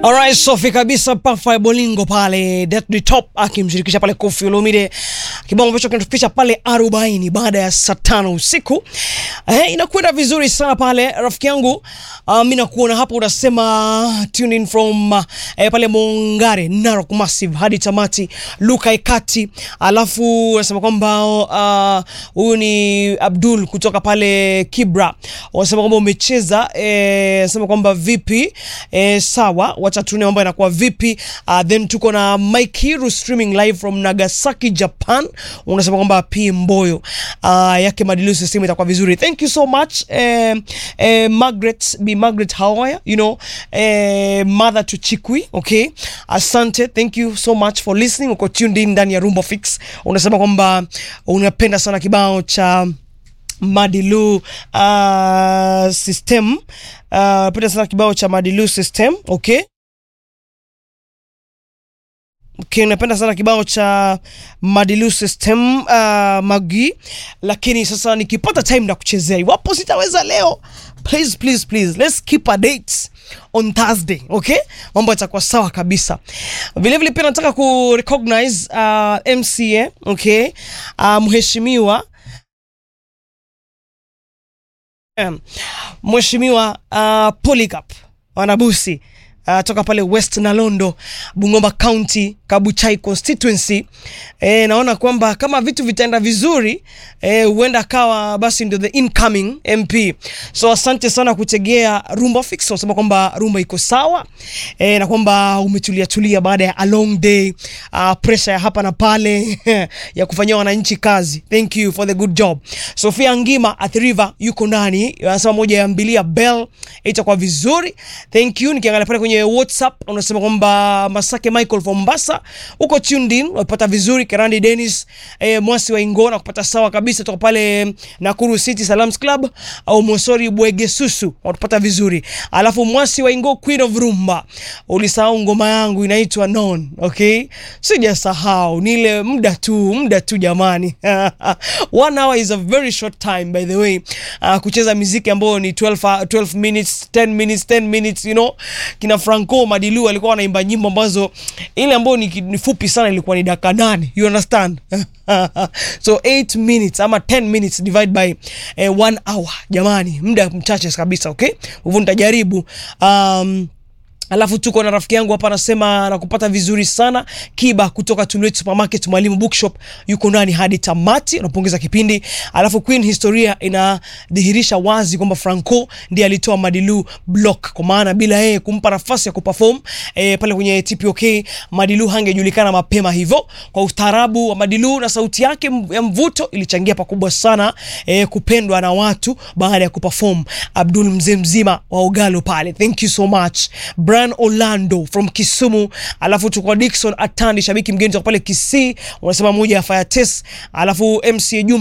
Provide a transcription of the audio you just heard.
Alright, safi kabisa Pafa Bolingo pale Death the Top akimshirikisha pale Koffi Olomide, kibao ambacho kinatufikisha pale 40 baada ya saa tano usiku. Eh, inakwenda vizuri sana pale rafiki yangu. Uh, mimi nakuona hapo unasema tune in from uh, eh, pale Mongare Narok Massive hadi tamati Luka Ekati, alafu unasema kwamba huyu uh, ni Abdul kutoka pale Kibra, unasema kwamba umecheza eh, unasema kwamba vipi eh, sawa wacha tuone mambo yanakuwa vipi. Uh, then tuko na Mike Hiru streaming live from Nagasaki Japan, unasema kwamba P Mboyo uh, yake madilu system itakuwa vizuri. Thank you so much eh, eh, Margaret B Margaret how are you? You know eh, mother to Chikwi okay, asante, thank you so much for listening. Uko tuned in ndani ya Rumba Fix, unasema kwamba unapenda sana kibao cha Madilu uh, system uh, penda sana kibao cha Madilu system okay. Okay, napenda sana kibao cha Madilu system uh, Magi, lakini sasa nikipata time na kuchezea, iwapo sitaweza leo, please please please let's keep a date on Thursday okay, mambo yatakuwa sawa kabisa. Vile vile pia nataka ku recognize uh, MCA okay, uh, mheshimiwa um, mheshimiwa uh, Polycarp Wanabusi uh, toka pale West Nalondo, Bungoma County, Kabuchai constituency. E, naona kwamba kama vitu vitaenda vizuri huenda e, akawa basi ndio the incoming MP. So asante sana kutegea Rumba Fix, unasema kwamba Rumba iko sawa e, na kwamba umetulia tulia baada ya a long day uh, pressure ya hapa na pale ya kufanyia wananchi kazi. Thank you for the good job. Sofia Ngima at River yuko ndani, anasema moja ya mbilia bell itakuwa vizuri. Thank you. Nikiangalia pale kwenye WhatsApp unasema kwamba Masake Michael from Mombasa uko tuned in, unapata vizuri. Kerandi Dennis eh, Mwasi wa Ingona kupata sawa kabisa toka pale Nakuru City Salams Club au Mosori Bwege Susu unapata vizuri. Alafu Mwasi wa Ingo Queen of Rumba, ulisahau ngoma yangu inaitwa Non, okay? Sijasahau, ni ile muda tu, muda tu jamani. One hour is a very short time by the way. Uh, kucheza muziki ambao ni 12, 12 minutes, 10 minutes, 10 minutes, you know. Kina Franco Madilu alikuwa wanaimba nyimbo ambazo ile ambayo ni, ni fupi sana ilikuwa ni dakika nane. You understand? so 8 minutes ama 10 minutes divide by eh, one hour. Jamani, muda mchache kabisa, okay? Hivyo nitajaribu um, Alafu tuko na rafiki yangu hapa anasema nakupata vizuri sana Kiba kutoka Tulwet Supermarket, Mwalimu Bookshop yuko ndani hadi tamati, unapongeza kipindi. Alafu Queen historia inadhihirisha wazi kwamba Franco ndiye alitoa Madilu block, kwa maana bila yeye kumpa nafasi ya kuperform e, pale kwenye TPOK Madilu hangejulikana mapema hivyo. Kwa ustaarabu wa Madilu na sauti yake ya mvuto ilichangia pakubwa sana e, kupendwa na watu baada ya kuperform. Abdul mzee mzima wa Ogalo pale, thank you so much Brian Orlando from Kisumu, alafu tuko Dickson Atandi, shabiki mgeni toka pale Kisii, unasema moja ya fire test, alafu MC Juma